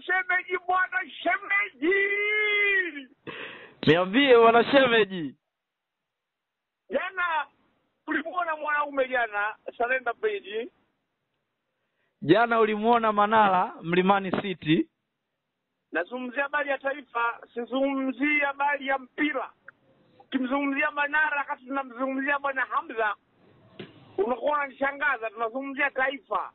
shemeji bwana shemeji niambie bwana shemeji jana ulimuona mwanaume jana salenda beji jana ulimwona manara mlimani city nazungumzia habari ya taifa sizungumzii habari ya mpira ukimzungumzia manara wakati tunamzungumzia bwana hamza unakuwa unanishangaza tunazungumzia taifa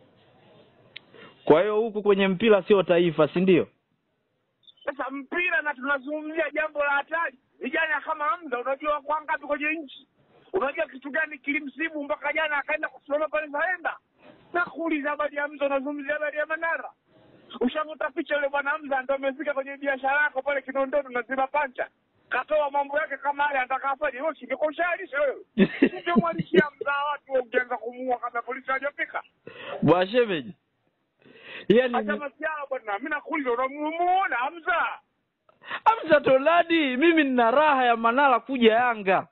kwa hiyo huku kwenye mpira sio taifa si ndio sasa mpira na tunazungumzia jambo la hatari vijana kama hamza unajua kwa ngapi kwenye nchi unajua kitu gani kilimsibu mpaka jana akaenda kusimama pale zaenda na kuuliza habari ya hamza unazungumzia habari ya manara ushavuta picha yule bwana hamza ndo amefika kwenye biashara yako pale kinondoni unazima pancha katoa mambo yake kama haya anataka afanye wewe singekuwa ushalisha wewe ungemwalishia mzaa watu wewe ukianza kumuua kama polisi hajafika bwana shemeji yani hata masiara bwana mimi nakuuliza unamuona hamza Hamza Toladi, mimi nina raha ya Manara kuja Yanga.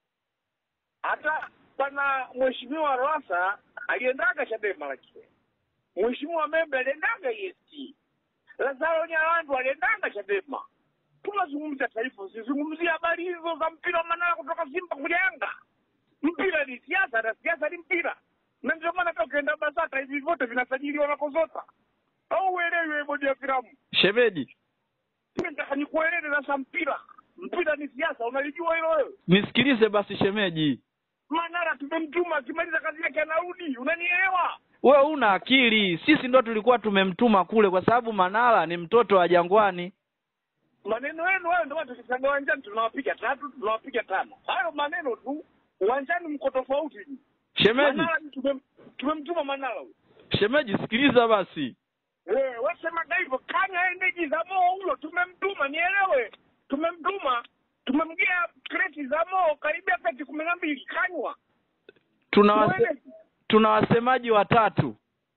hata bwana mheshimiwa Rwasa aliendaga Chadema lakini mheshimiwa Membe aliendaga EST Lazaro Nyalandu aliendaga Chadema tunazungumzia taifa sizungumzia habari hizo za mpira wa Manara kutoka Simba kuja Yanga mpira ni siasa na siasa ni mpira na ndio maana hata ukienda BASATA hivi vyote vinasajiliwa na KOZOTA au uelewi wewe bodi ya filamu Shemeji, mimi nataka nikueleze sasa mpira mpira ni siasa unalijua hilo wewe nisikilize basi shemeji. Manara tumemtuma akimaliza kazi yake anarudi, unanielewa? Wewe una akili, sisi ndo tulikuwa tumemtuma kule kwa sababu Manara ni mtoto wa Jangwani. Maneno yenu hayo ndio watu tukisanga uwanjani tunawapiga tatu, tunawapiga tano. Hayo maneno tu, uwanjani mko tofauti. Shemeji, Manara ni tumem- tumemtuma Manara huyo. shemeji sikiliza basi. Eh, wasemaga hivyo kanya endeji za moo huyo tumemtuma, nielewe. Tumemtuma, tumemgia kreti za moo karibia peti kumi na mbili kanywa. Tuna wase, Muelewe. tuna wasemaji watatu.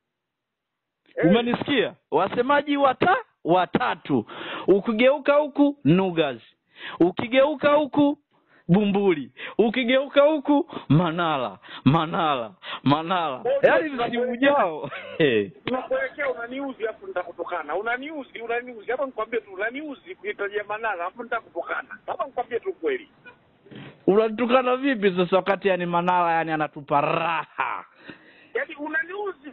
Eh, Umenisikia? Wasemaji wata watatu. Ukigeuka huku Nugas. Ukigeuka huku Bumbuli. Ukigeuka huku Manala, Manala, Manala. Yaani msimu ujao. Eh. Tunakuelekea unaniuzi hapo nitakutukana. Unaniuzi, unaniuzi. Hapa nikwambie tu unaniuzi kuitajia Manara hapo nitakutukana. Hapa nikwambie tu kweli. Unanitukana vipi sasa wakati yani Manala yani anatupa raha? Yaani unaniuzi.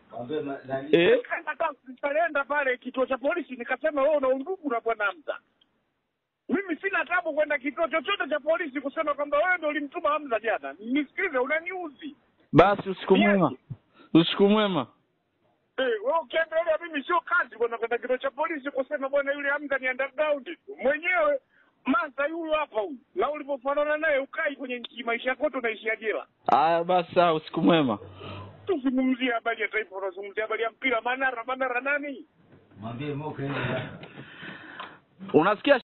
Eh? Hata nitaenda pale kituo cha polisi nikasema wewe una undugu na bwana Hamza. Mimi sina tabu kwenda kituo chochote cha polisi kusema kwamba wewe ndio ulimtuma Hamza jana. Nisikilize unaniuzi. Basi usiku mwema. Usiku mwema. Eh, wewe ukiangalia mimi sio kazi bwana kwenda kituo cha polisi kusema bwana yule Hamza ni underground. Mwenyewe Masa huyu hapa huyu. Na ulipofanana naye ukai kwenye nchi maisha yako yote unaishia jela. Aya basi sawa usiku mwema. Tuzungumzie habari ya taifa, unazungumzia habari ya mpira. Manara, Manara nani? Mwambie Mo kaenda. Unasikia